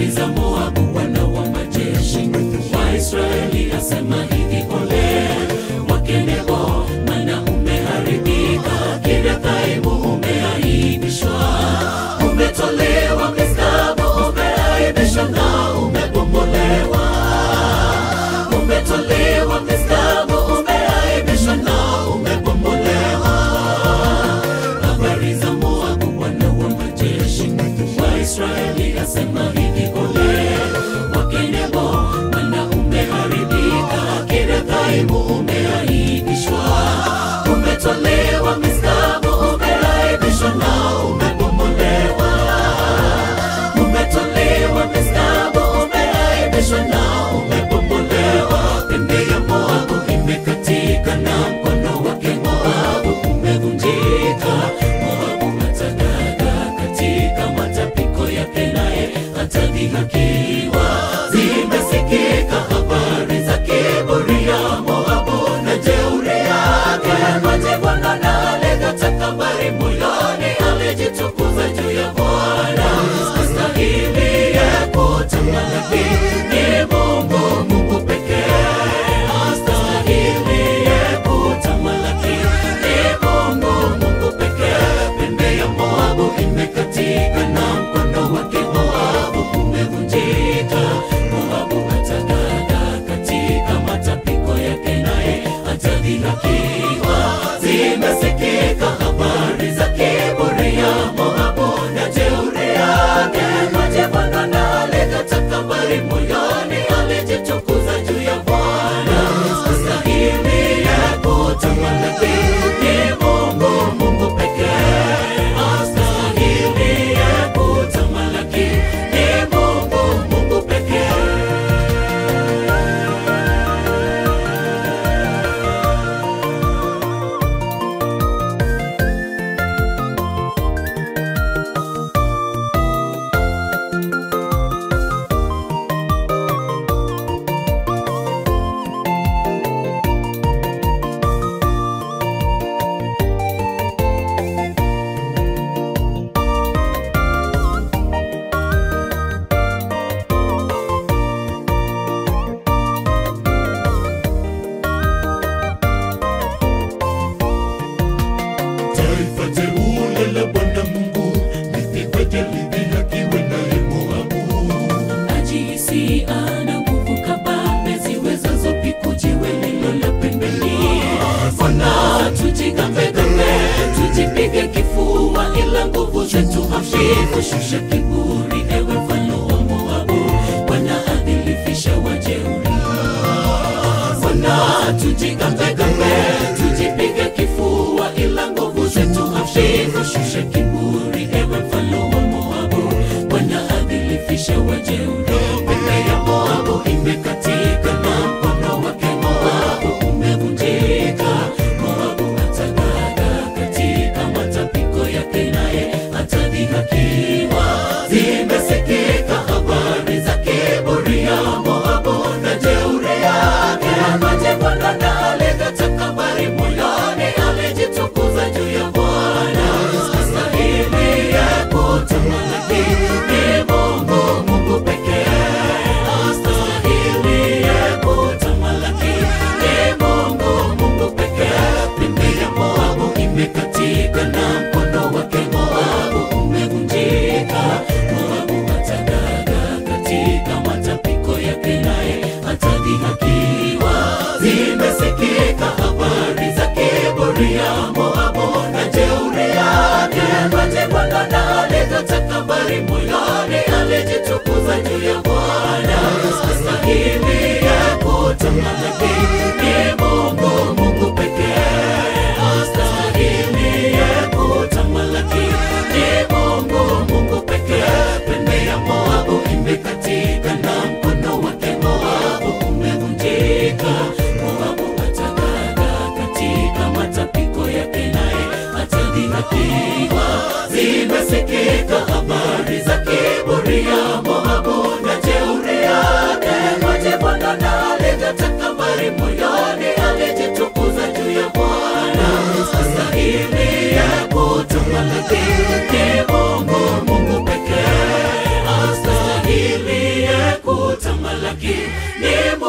habari za Moabu, Bwana wa majeshi wa Israeli asema hivi, ole wake Nebo, maana umeharibika. Kiriathaimu umeaibishwa, umetolewa Misgabu, umeaibishwa na umebomolewa. Umetolewa Misgabu, umeaibishwa na umebomolewa. Habari za Moabu, Bwana wa majeshi wa Israeli asema hivi, ole wake Nebo, maana umeharibika. Kiriathaimu umeaibishwa, umetolewa Misgabu, umeaibishwa na umebomolewa. Umetolewa Misgabu, umeaibishwa na umebomolewa. Pembe ya Moabu imekatika na mkono wake Moabu umevunjika. Moabu atagaga katika matapiko yake, naye atadhihakiwa. Zimesikika habari za kiburi ya Moabu na jeuri yake. Majibwana na alega takabari moyoni, alijitukuza juu ya Bwana. Astahili ya kutamalaki ni Mungu, Mungu pekee. Astahili ya kutamalaki ni Mungu, Mungu pekee. Pembe ya Moabu imekatika na mkono wake Moabu umevunjika. Moabu atagaga katika matapiko yake, naye atadhihakiwa. Zimesikika habari za kiburi ya Moabu na jeuri yake. Majibwana na alega takabari moyoni, alijitukuza juu ya Bwana. Astahili ya kutamalaki ni Mungu, Mungu pekee. Astahili ya kutamalaki ni Mungu, Mungu pekee. Taifa teule la Bwana Mungu lipigweje lidhihakiwe naye Moabu. Ajihisi ana nguvu kabambe ziwezazo piku jiwe lilo la pembeni. Bwana tujigambegambe, tujipige kifua, ila nguvu zetu hafifu. Shusha kiburi, ewe mfalme wa Moabu. Bwana adhilifisha wajeuri. Bwana tujigambegambe, tujipige kifua, ila nguvu zetu hafifu. Shusha kiburi, ewe mfalme wa Moabu. Bwana adhilifisha wajeuri. Pembe ya Moabu imekatika na mkono wake Moabu umevunjika. Moabu atagaga katika matapiko yake, naye atadhihakiwa. Zimesikika habari za kiburi ya Moabu na jeuri yake. Majibwana na alega takabari moyoni, alijitukuza juu ya Bwana. Astahili ya kutamalaki ni Mungu, Mungu pekee. Astahili ya kutamalaki ni Mungu, Mungu pekee. Pembe ya Moabu imekatika na mkono wake Moabu umevunjika. Moabu atagaga katika matapiko yake, naye atadhihakiwa. Zimesikika habari za kiburi ya Moabu na jeuri yake. Majibwana na alega takabari moyoni, alijitukuza juu ya Bwana. Astahili ya kutamalaki ni Mungu, Mungu pekee. Astahili ya kutamalaki ni Mungu, Mungu pekee. Pembe ya Moabu imekatika na mkono wake Moabu umevunjika. Moabu atagaga katika matapiko yake, naye atadhihakiwa. Zimesikika habari za kiburi ya Moabu na jeuri yake. Majibwana na alega takabari moyoni, alijitukuza juu ya Bwana. Astahili ya kutamalaki ni Mungu, Mungu pekee. Astahili kumlaki ni